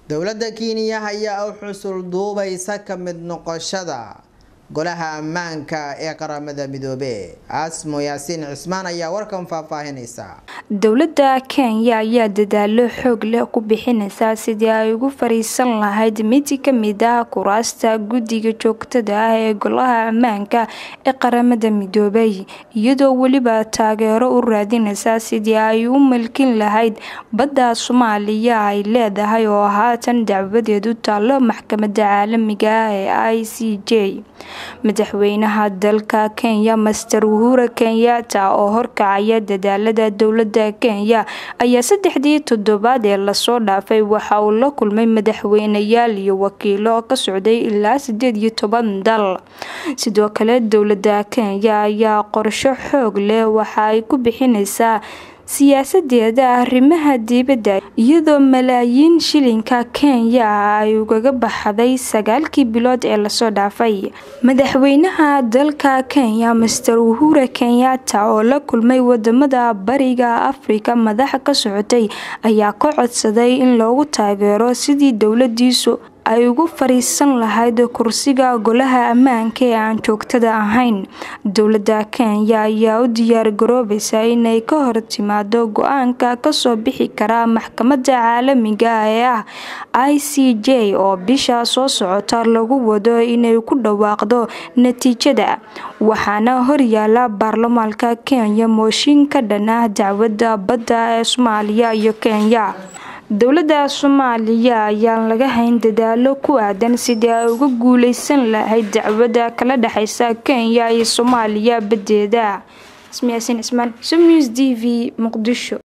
dowladda kenya ayaa u xusul duubaysa ka mid noqoshada golaha ammaanka ee qaramada midoobe asmo yaasiin cismaan ayaa warkan faahfaahinaysa dowladda kenya ayaa dadaalo xoog leh ku bixinaysa sidii ay ugu fariisan lahayd mid ka mid ah kuraasta guddiga joogtada ah ee golaha ammaanka ee qaramada midoobay iyadoo weliba taageero u raadinaysa sidii ay u malkin lahayd badda soomaaliya ay leedahay oo haatan dacwadeedu taallo maxkamadda caalamiga ah ee i c j madaxweynaha dalka kenya master uhura kenyatta oo horkacaya dadaalada dowladda kenya ayaa saddexdii toddobaad ee lasoo dhaafay waxa uu la kulmay madaxweyneyaal iyo wakiilo ka socday ilaa sideed iyo toban dal sidoo kale dowladda kenya ayaa qorsho xoog leh waxa ay ku bixinaysaa siyaasadeeda arrimaha dibadda iyadoo malaayiin shilinka kenya ah ay ugaga baxday sagaalkii bilood ee lasoo dhaafay madaxweynaha dalka kenya master uhura kenyatta oo la kulmay wadamada bariga afrika madaxa ka socotay ayaa ka codsaday in loogu taageero sidii dowladiisu ay ugu fariisan lahayd kursiga golaha ammaanka ee aan joogtada ahayn dowladda kenya ayaa u diyaar garoobaysa inay ka hor timaado go-aanka kasoo bixi kara maxkamadda caalamiga ee ah i c j oo bisha soo socota lagu wado inay ku dhawaaqdo natiijada waxaana horyaala baarlamaanka kenya mooshin ka dhan ah dacwadda badda ee soomaaliya iyo kenya dowladda soomaaliya ayaan laga hayn dadaalo ku aadan sidii ay uga guuleysan lahayd dacwadda kala dhexeysa kenya iyo soomaaliya badeeda ismiyaasin cismaan sum news t v muqdisho